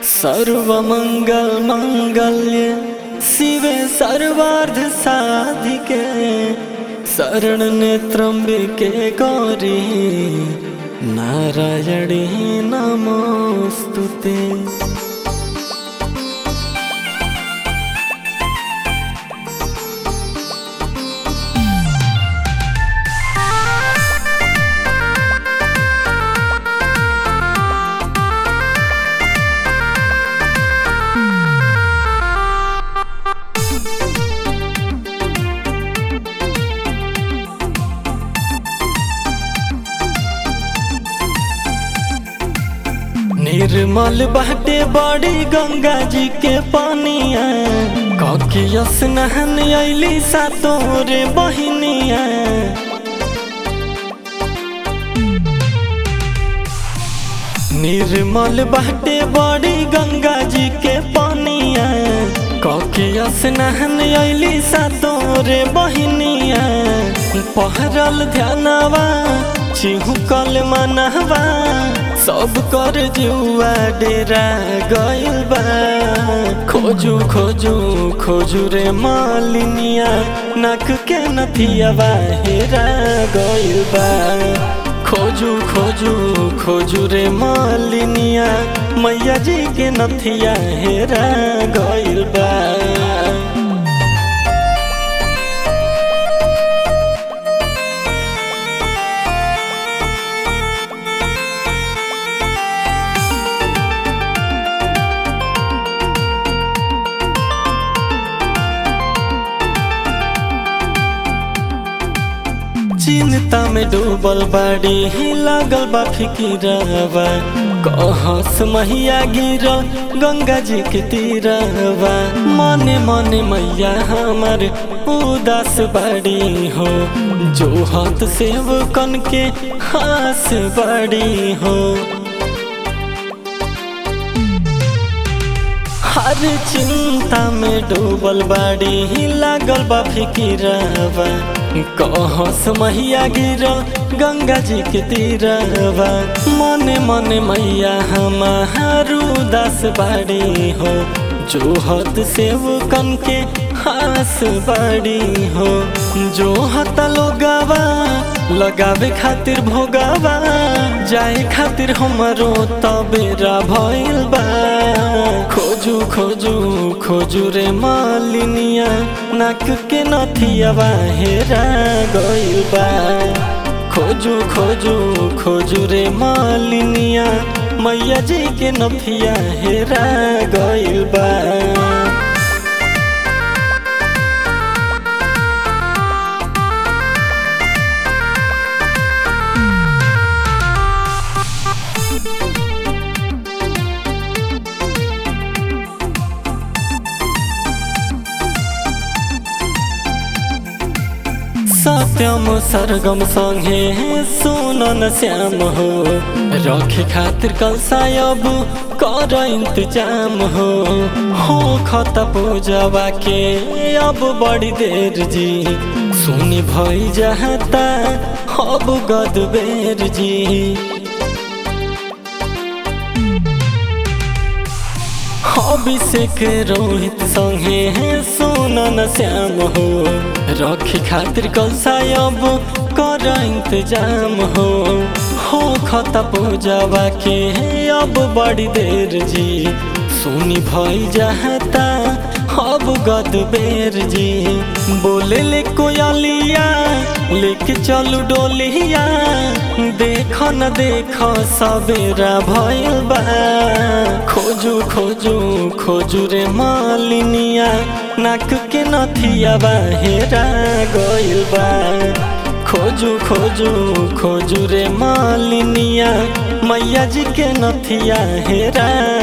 सर्वमंगल मंगल्य शिवे सर्वार्ध साधिके शरण नेत्रम्बिके गौरी नारायणी नमोस्तुते निर्मल बाटे बड़ी गंगा जी के पानिया ककिया स्नान अली सातोरे बहिनिया निर्मल बाटे बड़ी गंगा जी के पानिया ककिया स्नान अली सातोरे बहिनिया पहरल ध्यानवा चिहुकल मनवा सब कर जुआ डेरा गइल बा खोजू खोजू खोजू रे मालिनिया नक के नथियावा हेरा गइल बा खोजू खोजू खोजू रे मालिनिया मैया जी के नथिया हेरा गइल बा चिंता में डूबल बाड़ी लागल बा फिकिरवा कहस मैया गिर गंगा जी के तीरवा मने मने मैया हमार उदास बाड़ी हो जो हाथ सेव कन के हास बाड़ी हो हर चिंता में डूबल बाड़ी लागल बा फिकिरवा कहस मैया गिर गंगा जी के तीरवा मने मने मैया हमारू दास बाड़ी हो जो हत सेव कन के हास बाड़ी हो जो हत लोगावा लगावे खातिर भोगावा जाए खातिर हमरो तबेरा भइल बा खोजू खोजू खोजू रे मालिनिया नाक के नथियावा हेरा गइल बा खोजू खोजू खोजू रे मालिनिया मैया जी के नथिया हेरा गइल बा सत्यम सरगम संगे सुनन श्याम हो रखे खातिर कल सायब कर इंतजाम हो हो खत पूजवा के अब बड़ी देर जी सुनी भई जाता अब गद बेर जी अभिषेक रोहित संगे सुनन श्याम हो रखी खातिर कल सायब कर इंतजाम हो हो खत पूजवा के अब बड़ी देर जी सुनी भई जाता अब गद बेर जी बोले ले कोयलिया लेके चलू डोलिया देख न देख सवेरा भइल बा खोजू खोजू खोजू रे मालिनिया नाक के नथियावा हेरा गइल बा खोजू खोजू खोजू रे मालिनिया मैया जी के नथिया हेरा